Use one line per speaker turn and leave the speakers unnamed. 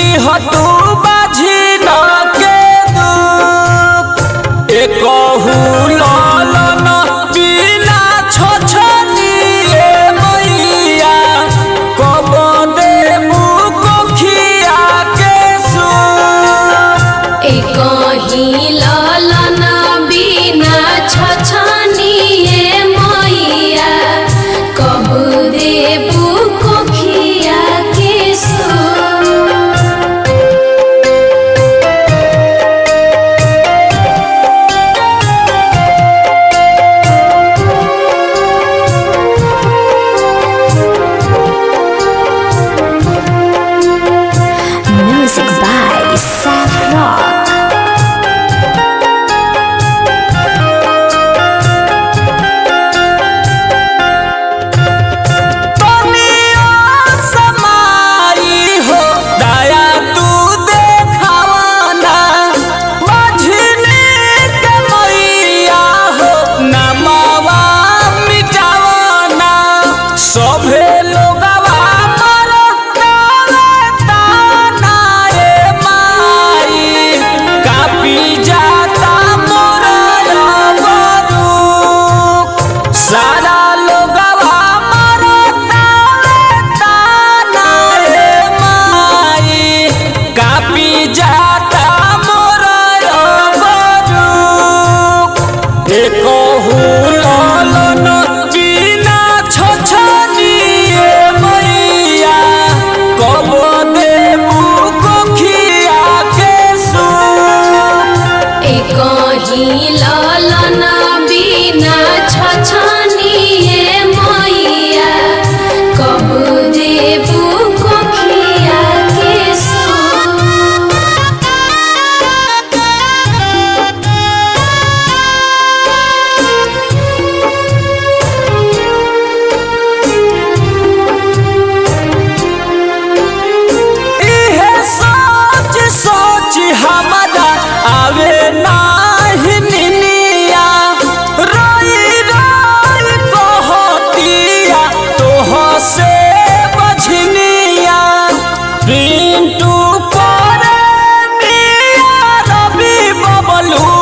लिहतू बाझी न के दुख एकहु ललन बिना छछनिए मैया कब देबू कोखिया के सुख
एकही ललन बिना छछनिए मैया कबू देबू कोखिया के सो
Music by Seth Rock.
तनिया समाई हो दया तू देखावना मझली के मैया हो नमवा मिटावना सभे लोगवा मरतावे ताना रे माई कापी जाता मोर रबरू सारा लोगवा मरतावे ताना रे माई कापी जाता मोर रबरू एकहु ललन बिना छछनिए मैया कब देबू कोखिया के सुख
एकही ललन बिना छछनिए मैया कबू देबू कोखिया के सो
इहे सोच सोच हमरा आवे नाही निनिया रोई रोई कहतिया तोह से बझनिया पिंटू करे मिया रवि बबलू